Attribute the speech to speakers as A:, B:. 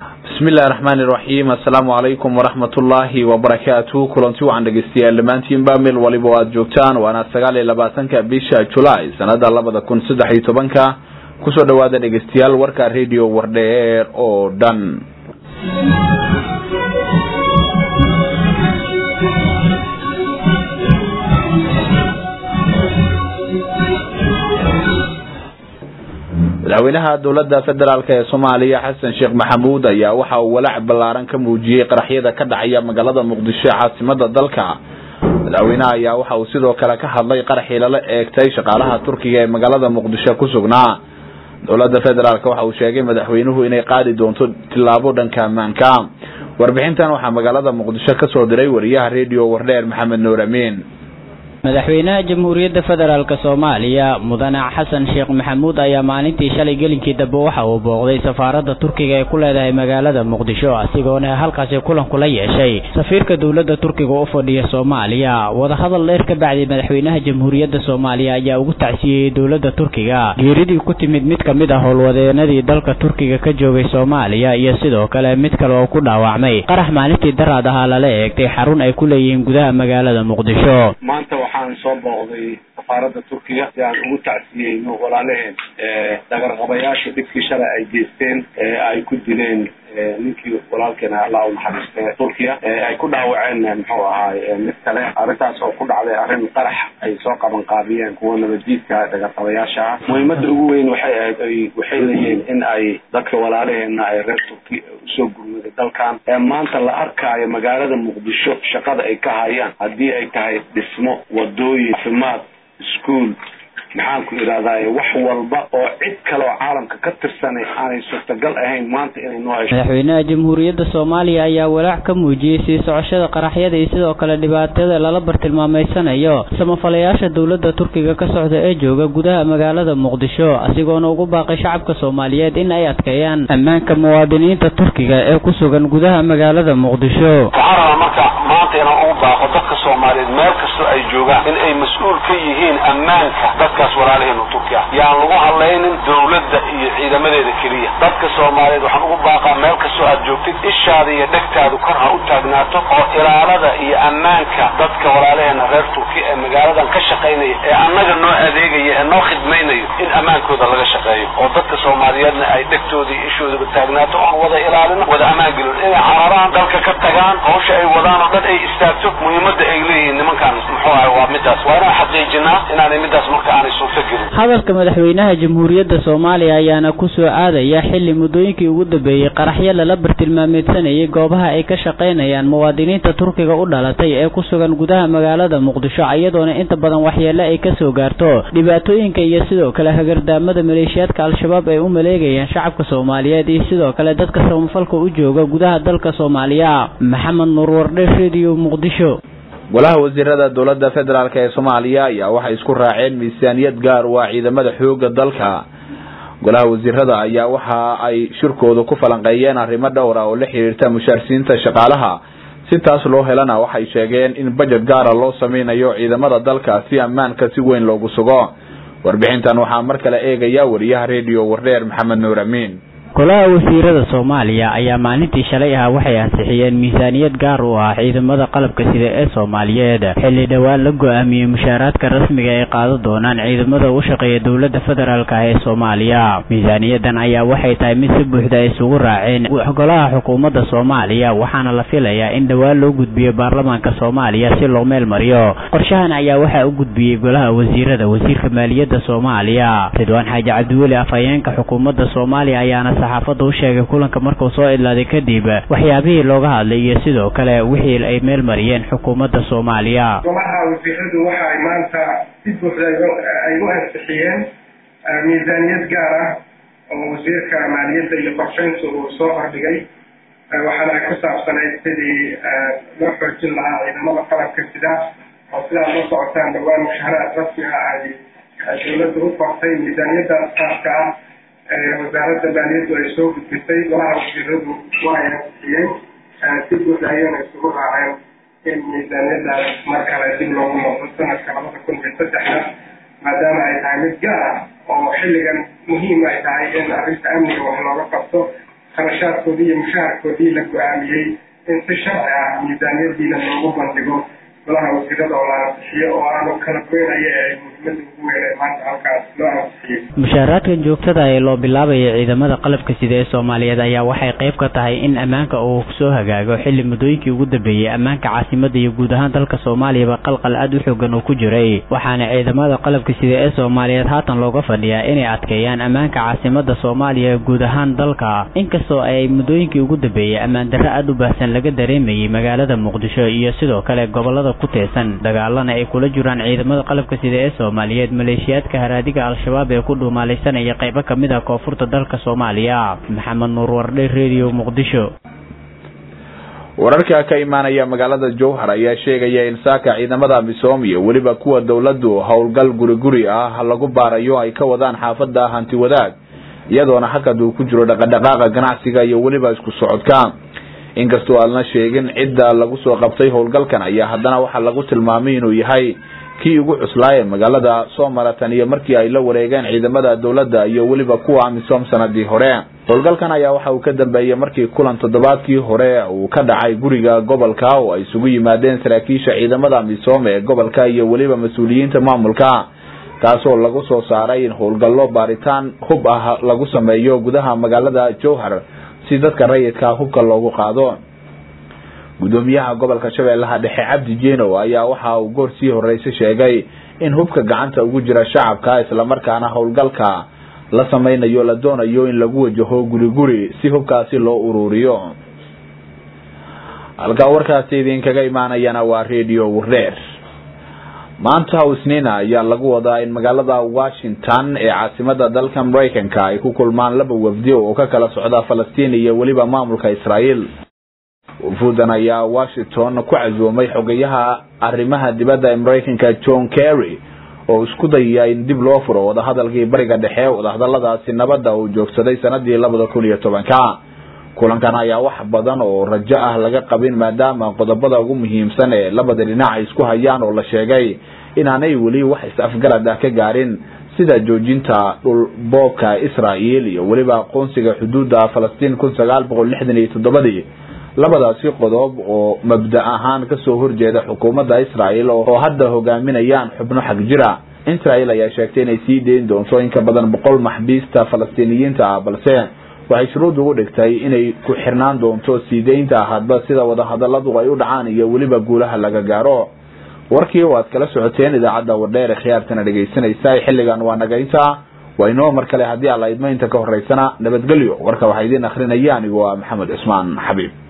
A: bismillahi raxmaani raxiim assalaamu calaykum waraxmatullaahi wabarakaatu kulanti wacan dhegeystayaal dhammaantiinba meel waliba o aada joogtaan waana sagaal iyo labaatanka bisha julaay sanada labada kun saddex iyo tobanka kusoo dhawaada dhegeystayaal warka radio wardheer oo dhan madaxweynaha dowladda federaalk ee soomaaliya xasan sheekh maxamuud ayaa waxa uu walaac ballaaran ka muujiyey qaraxyada ka dhacaya magaalada muqdisho ee caasimada dalka madaxweynaha ayaa waxa uu sidoo kale ka hadlay qaraxii lala eegtay shaqaalaha turkiga ee magaalada muqdisho ku sugnaa dowladda federaalk waxa uu sheegay madaxweynuhu inay qaadi doonto tillaabo dhanka ammaanka warbixintan waxaa magaalada muqdisho kasoo diray wariyaha radio wardheer maxamed nuur amiin
B: madaxweynaha jamhuuriyadda federaalk soomaaliya mudane xasan sheekh maxamuud ayaa maalintii shalay gelinkii dambe waxa uu booqday safaaradda turkiga ee ku leedahay magaalada muqdisho asigoona halkaasi kulan kula yeeshay safiirka dowladda turkiga u fadhiya soomaaliya wadahadal dheer ka bacdi madaxweynaha jamhuuriyadda soomaaliya ayaa ugu tacsiyeyey dowladda turkiga geeridii ku timid mid ka mid ah howlwadeenadii dalka turkiga ka joogay soomaaliya iyo sidoo kale mid kale oo ku dhaawacmay qarax maalintii daraad ahaa lala eegtay xarun ay ku leeyihiin gudaha magaalada muqdisho
C: waxaan soo booqday safaaradda turkiga si aan ugu tacsiyeyno walaalaheen dhagarqabayaasha dhibkii shalay ay geysteen ee ay ku dileen ninkii walaalkeena allah u naxariiste turkiya ay ku dhaawaceen muxuu ahaay mid kale arrintaas oo ku dhacday arrin qarax ay soo qaban qaabiyeen kuwa nabadjiidka dhagarqabayaasha ah muhiimada ugu weyn waxay ahayd ay waxay leeyihiin in ay dadka walaalaheena ay reer turki usoo gurmaday dalkan ee maanta la arkaayo magaalada muqdisho shaqada ay ka hayaan haddii ay tahay dhismo wadooyin caafimaad iskuol maxaan ku idhahdaye wax walba oo cid kale oo caalamka ka tirsanay aanay suurtagal ahayn maanta inay noo hesho
B: madaxweynaha jamhuuriyadda soomaaliya ayaa walaac ka muujiyey sii socoshada qaraxyada iyo sidoo kale dhibaatada lala bartilmaameysanayo samafalayaasha dowladda turkiga ka socda ee jooga gudaha magaalada muqdisho asigoona ugu baaqay shacabka soomaaliyeed in ay adkeeyaan ammaanka muwaadiniinta turkiga ee ku sugan gudaha magaalada muqdisho
C: waxaan rabaa marka maanta inaan ugu baaqo dadka soomaaliyeed meel kastoo ay joogaan in ay mas-uul ka yihiin ammaanka dadkaas walaalaheenu turkiya yaan lagu hadlaynin dowladda iyo ciidamadeeda keliya dadka soomaaliyeed waxaan ugu baaqaa meel kastoo aad joogtid ishaada iyo dhegtaadu kor ha u taagnaato oo ilaalada iyo ammaanka dadka walaalaheena reer turkiya ee magaaladan ka shaqaynaya ee annaga noo adeegaya ee noo khidmaynayo in ammaankooda laga shaqeeyo oo dadka soomaaliyeedna ay dhegtooda iyo ishoodaba taagnaato oon wada ilaalino wada ammaan gelin inay cararaan dalka ka tagaan hawsha ay wadaan oo dhan ay istaagto muhiimadda ay leeyihiin nimankaan muxuu ahay waa midaas waa inaan xaqiijinaa inaanay midaas marka aanay suurto gelin
B: hadalka madaxweynaha jamhuuriyadda soomaaliya ayaana ku soo aadaya xilli muddooyinkii ugu dambeeyey qaraxyo lala bartilmaameedsanayay goobaha ay ka shaqaynayaan muwaadiniinta turkiga u dhalatay ee ku sugan gudaha magaalada muqdisho iyadoona inta badan waxyeele ay kasoo gaarto dhibaatooyinka iyo sidoo kale hagardaamada maleeshiyaadka al-shabaab ay u maleegayaan shacabka soomaaliyeed iyo sidoo kale dadka samafalka u jooga gudaha dalka soomaaliya maxamed nuur wardhe radio muqdisho
A: golaha wasiirada dowladda federaalk ee soomaaliya ayaa waxay isku raaceen miisaaniyad gaar u ah ciidamada xooga dalka golaha wasiirada ayaa waxa ay shirkooda ku falanqeeyeen arrimo dhowr ah oo la xiriirta mushaarsiinta shaqaalaha si taas loo helana waxay sheegeen in bajet gaara loo sameynayo ciidamada dalka si ammaanka si weyn loogu sugo warbixintan waxaa mar kale eegaya wariyaha radio wardheer maxamed nuur amiin
B: golaha wasiirada soomaaliya ayaa maalintii shalay ah waxay ansixiyeen miisaaniyad gaar u ah ciidamada qalabka sida ee soomaaliyeed xilli dhowaan la go-aamiyey mushaaraadka rasmiga ay qaadan doonaan ciidamada u shaqeeya dowladda federaalk ee soomaaliya miisaaniyadan ayaa waxay tahay mid si buuxda ay isugu raaceen golaha xukuumadda soomaaliya waxaana la filayaa in dhowaan loo gudbiyo baarlamaanka soomaaliya si loo meel mariyo qorshahan ayaa waxaa u gudbiyey golaha wasiirada wasiirka maaliyadda soomaaliya ridwaan xaaji cabdiweli afhayeenka xukuumadda soomaaliya ayaana saxaafadda u sheegay kulanka markuu soo idlaaday kadib waxyaabihii looga hadlay iyo sidoo kale wixii ay meel mariyeen xukuumadda soomaaliya
D: golaha wasiiradu waxa ay maanta si buuxda ay u ansixiyeen miisaaniyad gaar ah oo wasiirka maaliyadda iyo qorsheynta uu soo hordhigay waxaana ay ku saabsanayd sidii loo xoojin lahaa ciidamada qalabka sida oo sidaad la socotaan dhowaan mushaharaad rasmi ah ay dowladda u qortay miisaaniyadaas qaabka ah wasaaradda maaliyaddu ay soo gudbisay golaha wasiiradu waa ay ansixiyeen si guud ayayna isugu raaceen in miisaaniyadaas mar kale dib loogu noqdo sanadka labada kun iyo saddexda maadaama ay tahay mid gaar ah oo xilligan muhiim ay tahay in arrinta amniga wax looga qabto kharashaadkoodii iyo mushaharkoodii la go-aamiyey in si sharci ah miisaaniyadiina loogu bandhigo golaha wasiirada oo la ansixiyo oo aanu kala goynaya ee muhiimada ugu weyn ee maanta halkaas loo ansixiyey
B: mushaaraadkan joogtada ee loo bilaabaya ciidamada qalabka sida ee soomaaliyeed ayaa waxay qayb ka tahay in ammaanka uu soo hagaago xilli muddooyinkii ugu dambeeyey ammaanka caasimada iyo guud ahaan dalka soomaaliyaba qalqal aad u xoogan uu ku jiray waxaana ciidamada qalabka sida ee soomaaliyeed haatan looga fadhiyaa inay adkeeyaan ammaanka caasimada soomaaliya guud ahaan dalka inkastoo ay muddooyinkii ugu dambeeyey ammaan darro aad u baahsan laga dareemayay magaalada muqdisho iyo sidoo kale gobolada ku teesan dagaalana ay kula jiraan ciidamada qalabka sida ee soomaaliyeed maleeshiyaadka haraadiga al-shabaab ee ku dhuumaalaysanaya qaybo ka mid ah koonfurta dalka soomaaliya maxamed nuur wardhe redio muqdisho
A: wararka ka imaanaya magaalada jowhar ayaa sheegaya in saaka ciidamada misoom iyo weliba kuwa dowladdu howlgal guri guri ah lagu baarayo ay ka wadaan xaafada hanti wadaag iyadoona hakad uu ku jiro dhaqadhaqaaqa ganacsiga iyo weliba isku socodka inkastoo aadna sheegin cidda lagu soo qabtay howlgalkan ayaa haddana waxaa lagu tilmaamay inuu yahay kii ugu cuslaaye magaalada soo maratan iyo markii ay la wareegeen ciidamada dowladda iyo weliba kuwa amisom sanadii hore howlgalkan ayaa waxa uu ka dambeeyey markii kulan toddobaadkii hore uu ka dhacay guriga gobolka oo ay isugu yimaadeen saraakiisha ciidamada amisom ee gobolka iyo weliba mas-uuliyiinta maamulka kaasoo lagu soo saaray in howlgallo baaritaan hub ah lagu sameeyo gudaha magaalada jowhar si dadka rayidka hubka loogu qaado gudoomiyaha gobolka shabeellaha dhexe cabdi jeno ayaa waxa uu goor sii horeysa sheegay in hubka gacanta ugu jira shacabka islamarkaana howlgalka la sameynayo la doonayo in lagu wajaho guri guri si hubkaasi loo ururiyo halkaa warkaasi idinkaga imaanayana waa radio wareer maanta isniina ayaa lagu wadaa in magaalada washington ee caasimada dalka maraykanka ay ku kulmaan laba wafdi oo ka kala socda falastiin iyo weliba maamulka israael wafuudan ayaa washington ku casuumay xogayaha arrimaha dibadda ee maraykanka john kerry oo isku dayaya in dib loo furo wadahadalkii bariga dhexe wadahadaladaasi nabadda uu joogsaday sanadii labada kun iyo tobanka kulankan ayaa wax badan oo rajo ah laga qabin maadaama qodobada ugu muhiimsan ee labada dhinac ay isku hayaan oo la sheegay inaanay weli wax is-afgarad ah ka gaarin sida joojinta dhulboobka israel iyo weliba aqoonsiga xuduudda falastiin kun sagaal boqol lixdan iyo toddobadii labadaasi qodob oo mabda ahaan kasoo horjeeda xukuumadda israel oo hadda hogaaminayaan xubno xag jira israel ayaa sheegtay inay sii deyn doonto in ka badan boqol maxbiista falastiiniyiinta ah balse waxay shuruud ugu dhigtay inay ku xirnaan doonto sii deynta hadba sida wadahadaladu ay u dhacaan iyo weliba guulaha laga gaaro warkii oo aad kala socoteen idaacadda wardheer ee khiyaartana dhegaysanaysa xilligan waa nagaynta waa inoo mar kale haddii alla idmo inta ka horeysana nabadgelyo warka waxaa idiin akrinaya anigu waa maxamed cusmaan xabiib